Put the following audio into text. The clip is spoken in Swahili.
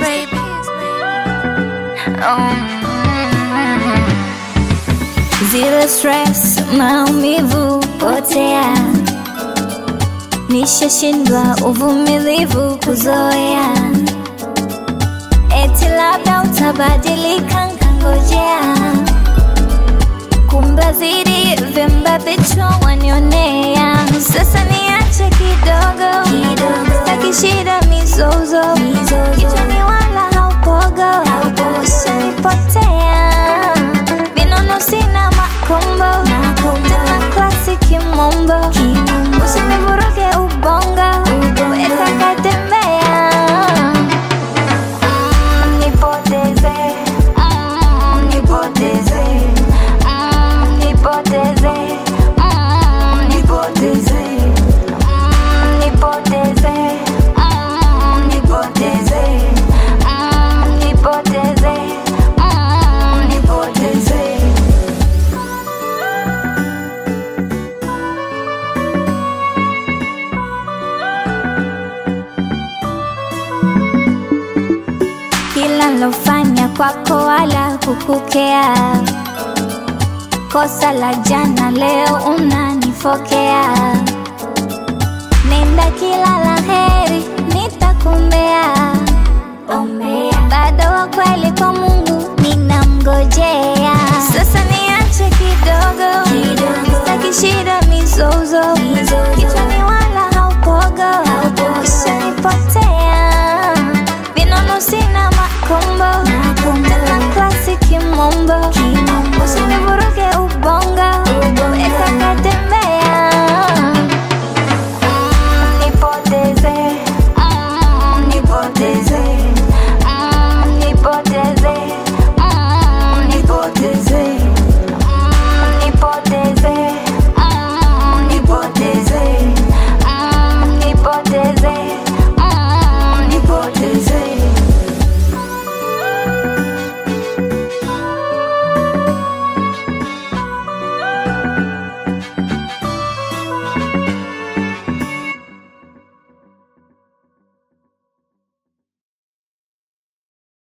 baby. Mm. Zero stress, maumivu potea, nishashindwa uvumilivu kuzoea, eti labda utabadilika, nkangojea, kumbe zidi vimba vichwa wanionea. Sasa niache kidogo, sitaki shida mizozo, kichwani wala haupogo, ushanipotea vinono sina makombo tena klasi kimombo usinivuruge ubongo weka katembea Mm, nipoteze Mm, nipoteze Mm, nipoteze Mm, nipoteze Mm, nipoteze Mm, nipoteze Mm, nipoteze Mm, nipoteze kila lofanya kwako wala kukukea, kosa la jana leo unanifokea